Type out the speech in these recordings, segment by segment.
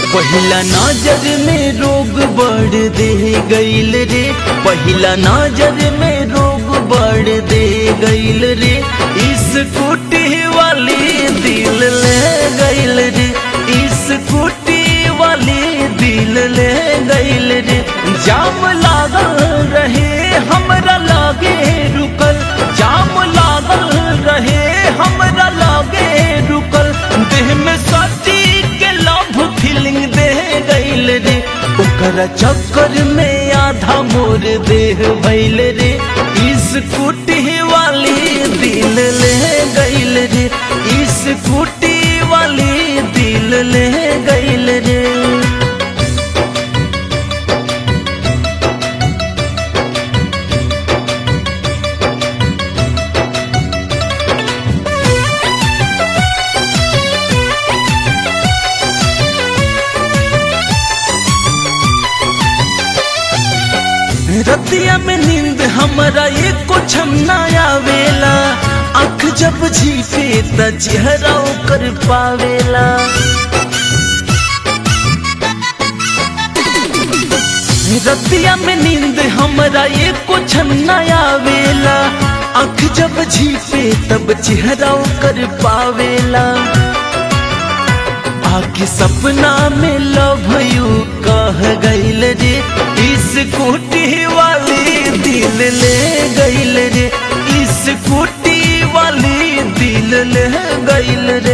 पहिला नजर में रोग बढ़ दे गईल रे पहिला नजर में रोग बढ़ दे गईल रे इस कुटी वाली दिल ले गईल रे इस कुटी वाली दिल ले गईल रे जाम लागल रहे हमरा लागे रुकल जाम लागल रहे हमरा लागे रुकल देह में सची के लव फीलिंग दे गईल रे ओकरा चक्कर में आधा मोर देह भइल रे इस कुटी वाली दिल ले गईल रे इस कुटी वाली दिल ले गईल रे रतिया में नींद हमरा एको छम ना आवेला आँख जब झीपे त चेहरा ओकर पावेला रतिया में नींद हमरा एको छम ना आवेला आँख जब झीपे तब चेहरा ओकर पावेला आके सपना में लव यू कह गईल रे इस कुटी वाली दिल ले गईल रे इस कुटी वाली दिल ले गईल रे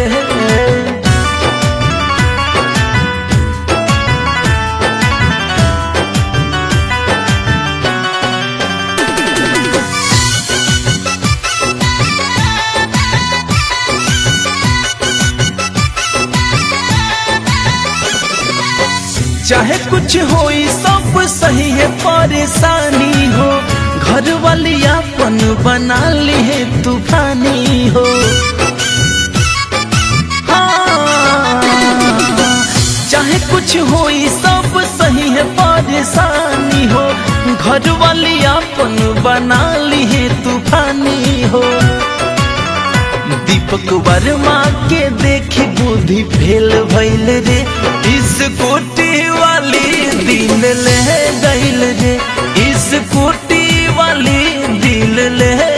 चाहे कुछ हो सब सही है परेशानी हो घर वाली अपन बना ली है तूफानी हो हाँ, चाहे कुछ हो सब सही है परेशानी हो घर वाली अपन बना ली है तूफानी हो दीपक वर्मा के देखे बुद्धि फेल भइल रे इस कोटी वाली दिल ले गईल रे इस कोटी वाली दिल ले